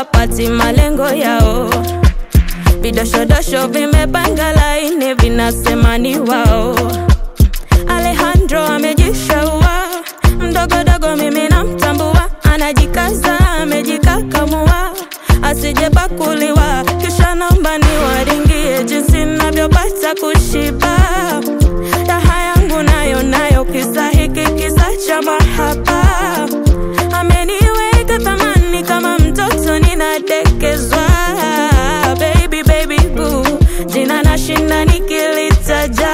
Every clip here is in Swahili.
hawapati malengo yao. Vidoshodosho vimepanga laini, vinasema ni wao. Alejandro amejishaua, mdogodogo mimi namtambua, anajikaza amejikakamua, asijepakuliwa, kisha naomba niwaringie jinsi navyopata kushiba. Raha yangu nayo nayo, kisa hiki kisa cha mahaba, ameniweka thamani kama mtoto ninadekezwa. Baby, baby, boo, jina nashinda nikilitaja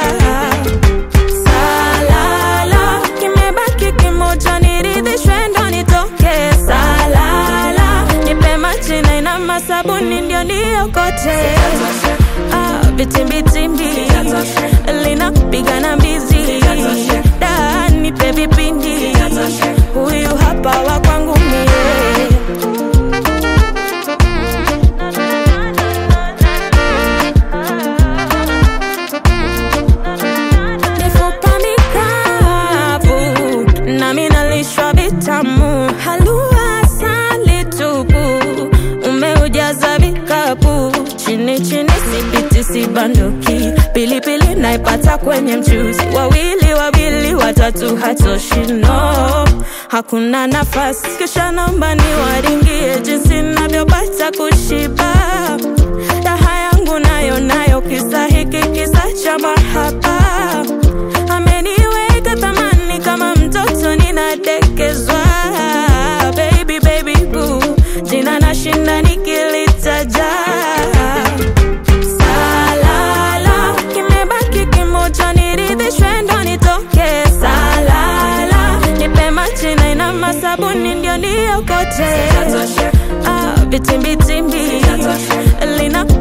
Salala, kimebaki kimoja niridhishwe ndo nitoke. Salala, nipe maji na ina masabuni ndio niokote. Ah, vitimbitimbi linapiga na mbizi da nipe vipindi huyu hapa wa kwangu mie mifupa mikavu nami nalishwa vitamu halua asali tupu umeujaza vikapu chini chini sipiti sibanduki pilipili naipata kwenye mchuzi wawili wawili watatu hatoshi no hakuna nafasi kisha naomba niwaringie jinsi navyopata kushiba raha yangu nayo nayo kisa hiki kisa cha mahaba ameniweka thamani kama mtoto ninadekezwa baby baby boo jina nashinda nikilitaja salala kimebaki kimoja niridhishwe ndo nitoke salala nipe maji na ina masabuni ndio niokote ah, vitimbitimbi lina